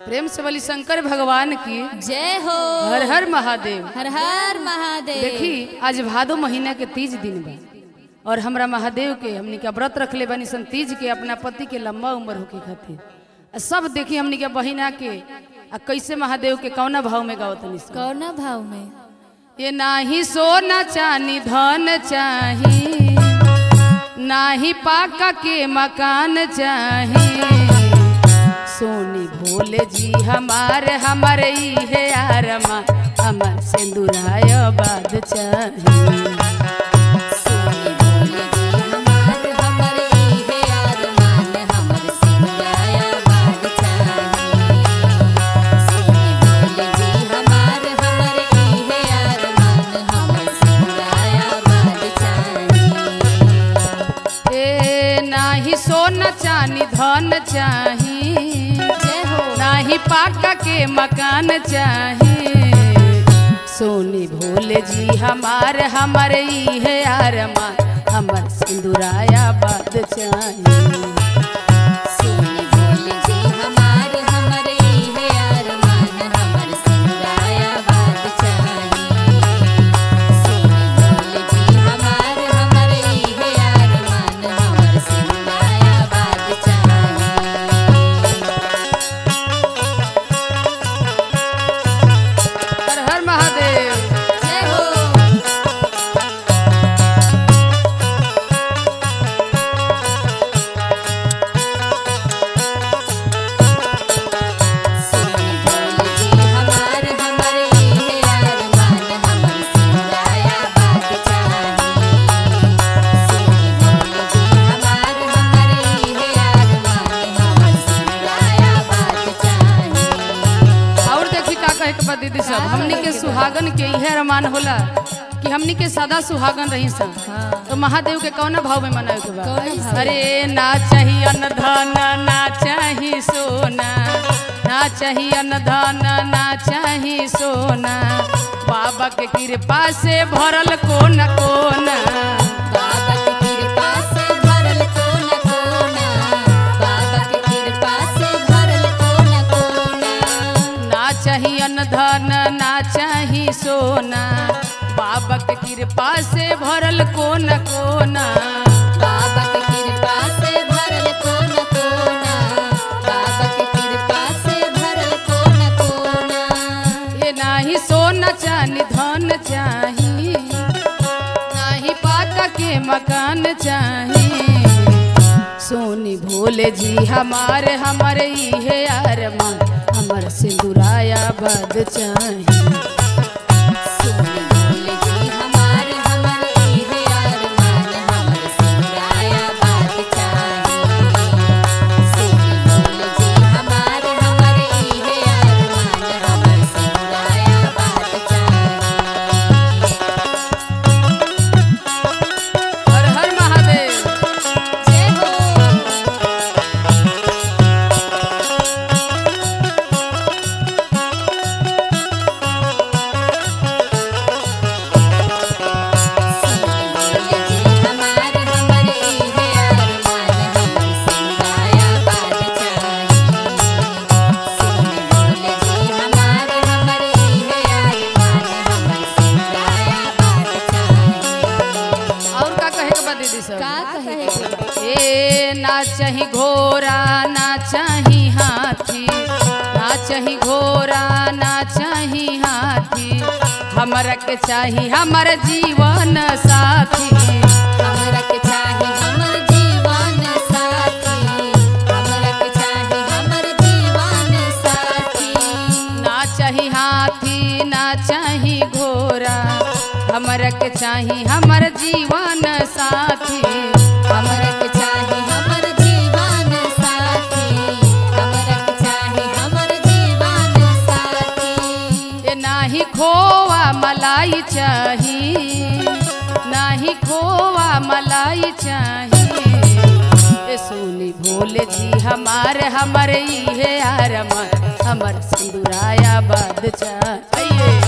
प्रेम से बोली शंकर भगवान की जय हो हर हर महादेव हर हर महादेव देखी आज भादो महीना के तीज दिन बा और हमरा महादेव के हमनी के व्रत रखले बानी सन तीज के अपना पति के लंबा उम्र होके खातिर आ सब देखी हमनी के बहिना के आ कैसे महादेव के कौना भाव में गावत सन कौना भाव में ये नाही सोना चानी धन चाही नाही पाका के मकान चाही सोनी भोले जी हमारे हमारे इहे आरमा हमर सिंदूराय बाद चाही सोनी बोले जी हमार हमर इहे अरमान हमर सिंगाया बाग चाही सोनी बोले जी हमार हमर इहे अरमान हमर सिंगाया बाग चाही ए नाही सोना चानी धन चाही जय हो नाही पाका के मकान चाही सोनी भोले जी हमारे हमारे इहे आरमा हमर सिंदूराया बाद चाही सोनी बोले जी हमार हमर इहे अरमान हमर सिंगाया बाग चाही सोनी बोले जी हमार हमर इहे अरमान हमर सिंगाया बाग चाही हर हर महादेव जय हो सोनी बोले जी हमार हमर इहे अरमान हमर सिंगाया बाग चाही सोनी बोले जी हमार हमर इहे अरमान हमर सिंगाया बाग चाही और देखी का कहे के बा दीदी सब हमनी के सुहागन के इहे अरमान होला कि हमनी के सदा सुहागन रही सा तो महादेव के कौन भाव में मनावे के बा कौन भाव? अरे ना चाहिए अन्न धन ना चाहिए सोना ना चाहिए अन्न धन ना चाहिए सोना बाबा के कृपा से भरल कोना कोना बाबा के कृपा से भरल कोना कोना बाबा के कृपा से भरल कोना कोना ना चाहिए अन्न धन ना चाहिए सोना बाबा के कृपा से भरल कोना कोना बाबा के कृपा से भरल कोना कोना बाबा के कृपा से भरल कोना कोना ये नाही सोना चानी धन चाही नाही पाका के मकान चाही सोनी भोले जी हमारे हमारे इहे अरमान हमर सिंदूराया बद चाही सोनी बोले जी हमार हमर इहे अरमान हमर सिंगाया बात चाही सोनी बोले जी हमार हमर इहे अरमान हमर सिंगाया बात चाही हर हर महादेव जय हो सोनी बोले जी हमार हमर इहे अरमान हमर सिंगाया बात चाही सोनी बोले जी हमार हमर इहे अरमान हमर सिंगाया बात चाही और का कहे के बा दीदी सब का कहे के बा? ए ना चाही घोड़ा ना चाही हाथी ना चाही घोड़ा ना चाही हाथी हमरा के चाही हमर जीवन साथी हमरा के चाही हमर जीवन साथी हमरा के चाही हमर जीवन साथी ना चाही हाथी ना चाही घोड़ा हमरा के चाही हमर जीवन साथी हमरा के चाही हमर जीवन साथी हमरा के चाही हमर जीवन साथी ए नाही खोवा मलाई चाही नाही खोवा मलाई चाही ए सोनी भोले जी हमारे हमारे इहे आरमा हमर सिंदूराया बाद चाहिए